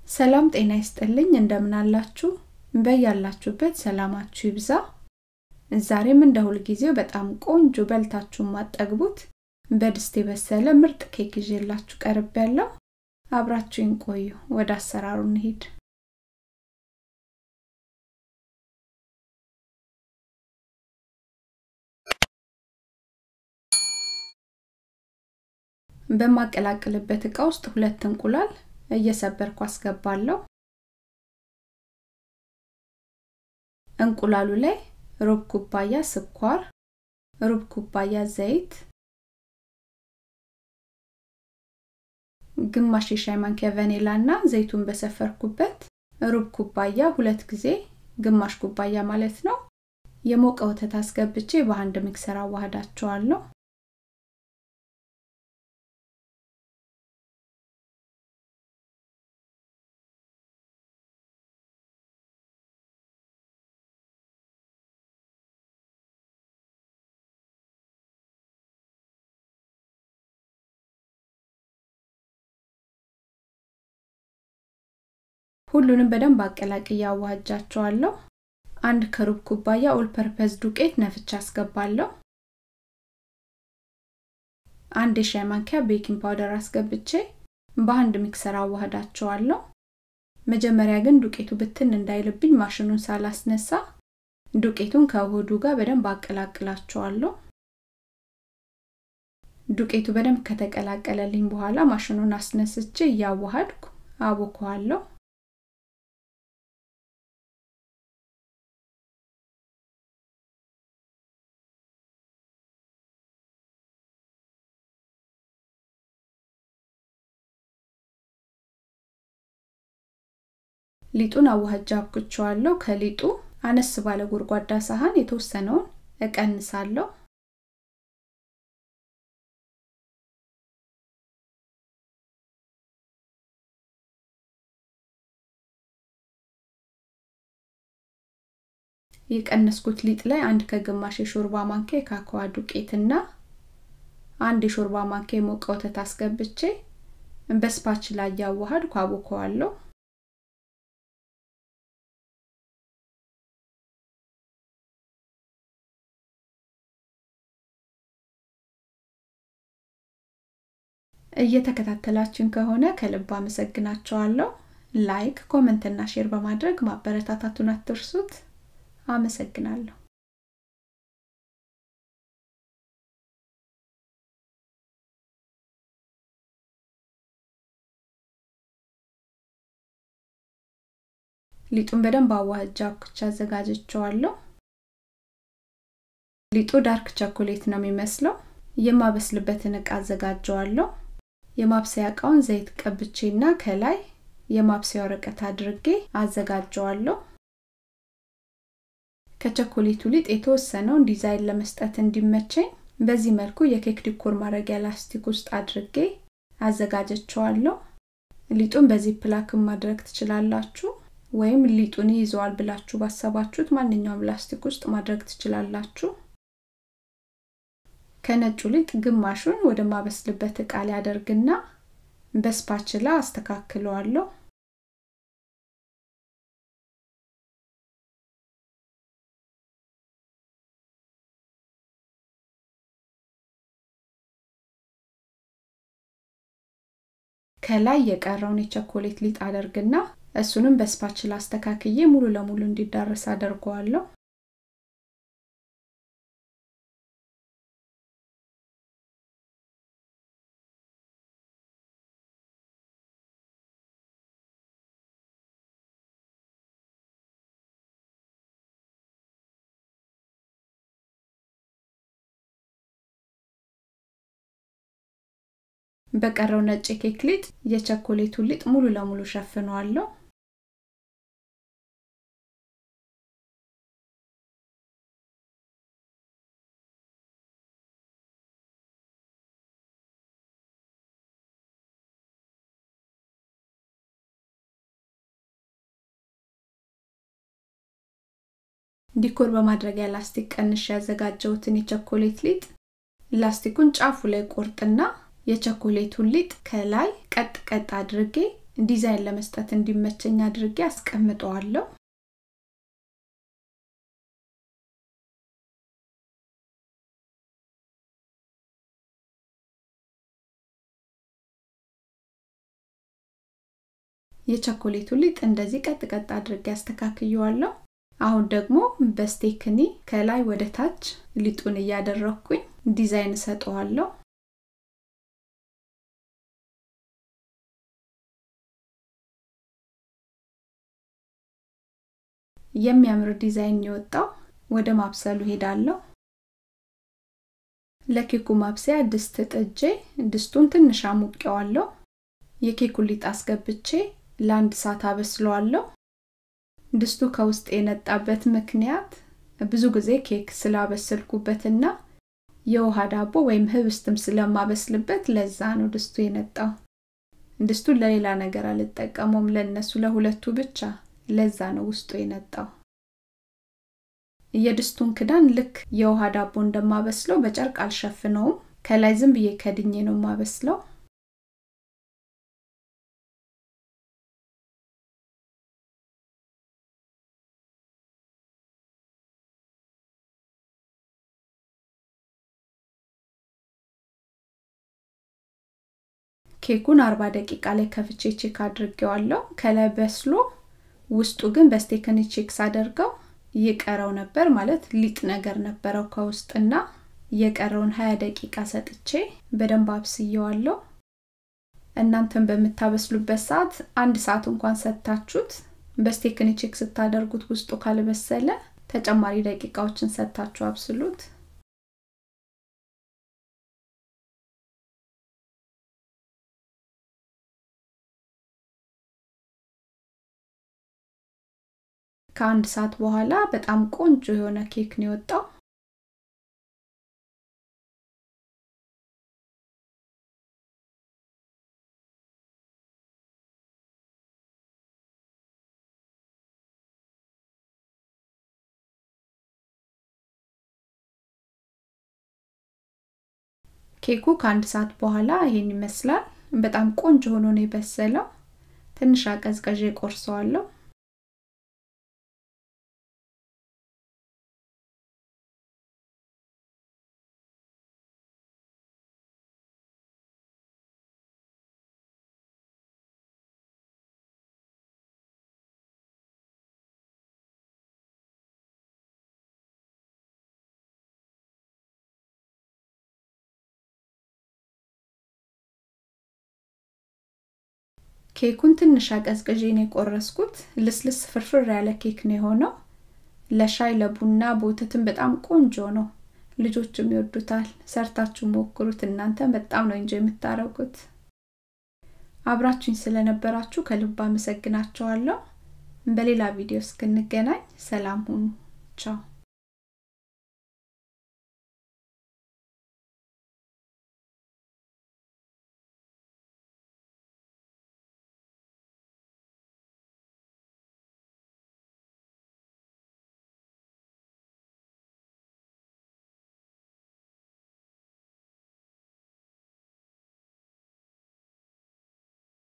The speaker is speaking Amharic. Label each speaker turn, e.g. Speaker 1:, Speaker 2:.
Speaker 1: ሰላም ጤና ይስጥልኝ እንደምን አላችሁ በያላችሁበት ሰላማችሁ ይብዛ ዛሬም እንደ ሁልጊዜው በጣም ቆንጆ በልታችሁ ማጠግቡት በድስት የበሰለ ምርጥ ኬክ ይዤላችሁ ቀርብ ያለው አብራችሁን ቆዩ ወደ አሰራሩ እንሂድ በማቀላቅልበት እቃ ውስጥ ሁለት እንቁላል እየሰበርኩ አስገባለሁ እንቁላሉ ላይ ሩብ ኩባያ ስኳር ሩብ ኩባያ ዘይት ግማሽ የሻይ ማንኪያ ቫኒላ እና ዘይቱን በሰፈርኩበት ሩብ ኩባያ ሁለት ጊዜ ግማሽ ኩባያ ማለት ነው የሞቀ ወተት አስገብቼ በአንድ ሚክሰር አዋህዳቸዋለሁ ሁሉንም በደንብ አቀላቅዬ አዋህጃቸዋለሁ አንድ ከሩብ ኩባያ ኦል ፐርፐዝ ዱቄት ነፍቻ አስገባለሁ አንድ የሻይ ማንኪያ ቤኪንግ ፓውደር አስገብቼ በአንድ ሚክሰር አዋህዳቸዋለሁ መጀመሪያ ግን ዱቄቱ ብትን እንዳይልብኝ ማሽኑን ሳላስነሳ ዱቄቱን ከውህዱ ጋር በደንብ አቀላቅላቸዋለሁ ዱቄቱ በደንብ ከተቀላቀለልኝ በኋላ ማሽኑን አስነስቼ እያዋሃድኩ አቦከዋለሁ ሊጡን አዋህጃ አብኩቸዋለሁ ከሊጡ አነስ ባለ ጎድጓዳ ሳህን የተወሰነውን እቀንሳለሁ የቀነስኩት ሊጥ ላይ አንድ ከግማሽ የሾርባ ማንኪያ የካካዋ ዱቄትና አንድ የሾርባ ማንኪያ የሞቀ ወተት አስገብቼ በስፓች ላይ እያዋሃድኩ አቦከዋለሁ እየተከታተላችን ከሆነ ከልብ አመሰግናቸዋለሁ ላይክ ኮመንት እና ሼር በማድረግ ማበረታታቱን አትርሱት አመሰግናለሁ ሊጡን በደንብ አዋህጃ ኩቻ አዘጋጀቸዋለሁ ሊጡ ዳርክ ቸኮሌት ነው የሚመስለው የማበስልበትን እቃ አዘጋጀዋለሁ የማብሰያ እቃውን ዘይት ቀብቼና ከላይ የማብሰያ ወረቀት አድርጌ አዘጋጀዋለሁ ከቸኮሌቱ ሊጥ የተወሰነውን ዲዛይን ለመስጠት እንዲመቸኝ በዚህ መልኩ የኬክ ዲኮር ማድረጊያ ላስቲክ ውስጥ አድርጌ አዘጋጀቸዋለሁ ሊጡን በዚህ ፕላክም ማድረግ ትችላላችሁ ወይም ሊጡን ይይዘዋል ብላችሁ ባሰባችሁት ማንኛውም ላስቲክ ውስጥ ማድረግ ትችላላችሁ ከነጩ ሊጥ ግማሹን ወደ ማበስልበት እቃ ላይ አደርግና በስፓችላ አስተካክለዋለሁ ከላይ የቀረውን የቸኮሌት ሊጥ አደርግና እሱንም በስፓችላ አስተካክዬ ሙሉ ለሙሉ እንዲዳረስ አደርገዋለሁ በቀረው ነጭ ኬክ ሊጥ የቸኮሌቱ ሊጥ ሙሉ ለሙሉ ሸፍነዋለሁ ዲኮር በማድረጊያ ላስቲክ ቀንሽ ያዘጋጀውትን የቸኮሌት ሊጥ ላስቲኩን ጫፉ ላይ ቆርጥና የቸኮሌቱን ሊጥ ከላይ ቀጥ ቀጥ አድርጌ ዲዛይን ለመስጠት እንዲመቸኝ አድርጌ አስቀምጠዋለሁ የቸኮሌቱ ሊጥ እንደዚህ ቀጥ ቀጥ አድርጌ አስተካክየዋለሁ አሁን ደግሞ በስቴክኒ ከላይ ወደ ታች ሊጡን እያደረኩኝ ዲዛይን እሰጠዋለሁ የሚያምር ዲዛይን የወጣው ወደ ማብሰሉ ሄዳለሁ ለኬኩ ማብሰያ ድስት ጥጄ ድስቱን ትንሽ አሙቄዋለሁ የኬኩን ሊጥ አስገብቼ ለአንድ ሰዓት አበስለዋለሁ ድስቱ ከውስጥ የነጣበት ምክንያት ብዙ ጊዜ ኬክ ስላበሰልኩበትና የውሃ ዳቦ ወይም ህብስትም ስለማበስልበት ለዛ ነው ድስቱ የነጣው ድስቱን ለሌላ ነገር አልጠቀመውም ለነሱ ለሁለቱ ብቻ ለዛ ነው ውስጡ የነጣው የድስቱን ክዳን ልክ የውሃ ዳቦ እንደማበስለው በጨርቅ አልሸፍነውም ከላይ ዝም ብዬ ከድኜ ነው ማበስለው ኬኩን 40 ደቂቃ ላይ ከፍቼ ቼክ አድርጌዋለሁ ከላይ በስሎ ውስጡ ግን በስቴክን ቼክ ሳደርገው ይቀረው ነበር ማለት ሊጥ ነገር ነበረው ከውስጥና የቀረውን 20 ደቂቃ ሰጥቼ በደንብ አብስየዋለሁ እናንተን በምታበስሉበት ሰዓት አንድ ሰዓት እንኳን ሰጥታችሁት በስቴክን ቼክ ስታደርጉት ውስጡ ካልበሰለ ተጨማሪ ደቂቃዎችን ሰጥታችሁ አብስሉት ከአንድ ሰዓት በኋላ በጣም ቆንጆ የሆነ ኬክ ነው የወጣው ኬኩ ከአንድ ሰዓት በኋላ ይሄን ይመስላል በጣም ቆንጆ ሆኖ ነው የበሰለው ትንሽ አቀዝቀዥ ቆርሰዋለሁ ኬኩን ትንሽ አቀዝቅዤ ነው የቆረስኩት ልስልስ ፍርፍር ያለ ኬክ ነው የሆነው ለሻይ ለቡና በወተትም በጣም ቆንጆ ነው ልጆችም ይወዱታል ሰርታችሁ ሞክሩት እናንተ በጣም ነው እንጂ የምታረጉት አብራችሁኝ ስለነበራችሁ ከልብ አመሰግናቸዋለሁ በሌላ ቪዲዮ እስክንገናኝ ሰላም ሁኑ ቻው